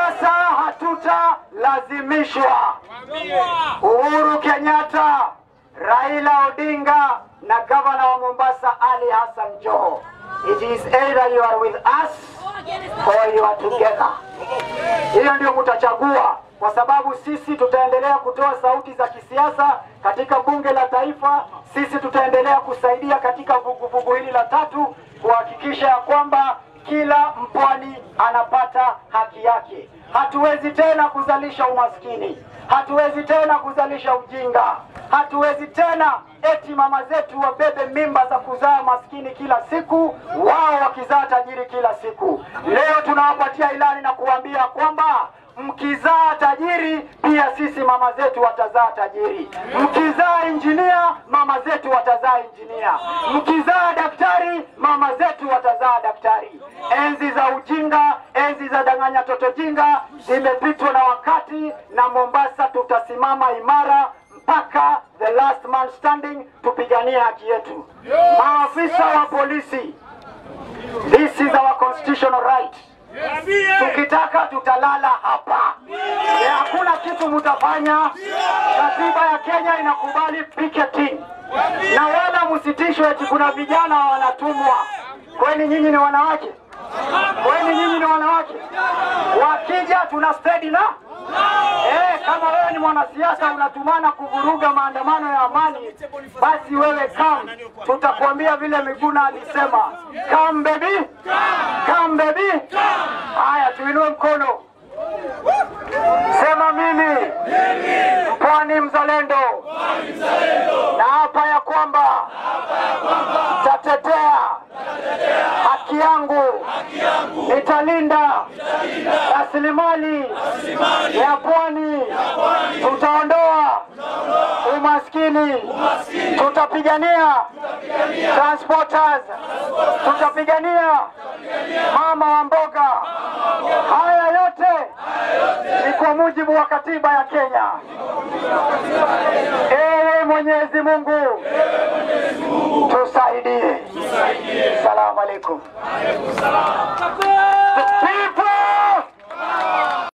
Mombasa hatutalazimishwa. Uhuru Kenyatta, Raila Odinga na gavana wa Mombasa Ali Hassan Joho. It is either you are with us or you are together. Hiyo ndio mtachagua, kwa sababu sisi tutaendelea kutoa sauti za kisiasa katika bunge la taifa. Sisi tutaendelea kusaidia katika vuguvugu hili la tatu kuhakikisha ya kwamba kila mpwani anapata haki yake. Hatuwezi tena kuzalisha umaskini, hatuwezi tena kuzalisha ujinga, hatuwezi tena eti mama zetu wabebe mimba za kuzaa maskini kila siku, wao wakizaa tajiri kila siku. Leo tunawapatia ilani na kuambia kwamba mkizaa tajiri pia sisi mama zetu watazaa tajiri. Mkizaa injinia mama zetu watazaa injinia. Mkizaa daktari mama zetu watazaa daktari. Enzi za ujinga, enzi za danganya toto jinga zimepitwa na wakati, na Mombasa tutasimama imara mpaka the last man standing, tupiganie haki yetu. Maafisa wa polisi, this is our constitutional right. Tukitaka tutalala hapa, Eh, hakuna kitu mtafanya. Katiba ya Kenya inakubali picketing, na wala msitishwe eti kuna vijana wanatumwa. Kwani nyinyi ni wanawake? Kwani nyinyi ni wanawake? Wakija tuna steady na Eh, kama wewe ni mwanasiasa unatumana kuvuruga maandamano ya amani, basi wewe kam, tutakwambia vile Miguna alisema, come baby, come baby. Haya, tuinue mkono, sema mimi mpwani mzalendo, na hapa ya kwamba tatetea haki yangu, nitalinda rasilimali ya pwani, tutaondoa umaskini, tutapigania transporters, tutapigania mama wa mboga. Haya yote ni kwa mujibu wa katiba ya Kenya. Ee Mwenyezi Mungu, tusaidie. Salamu alaikum.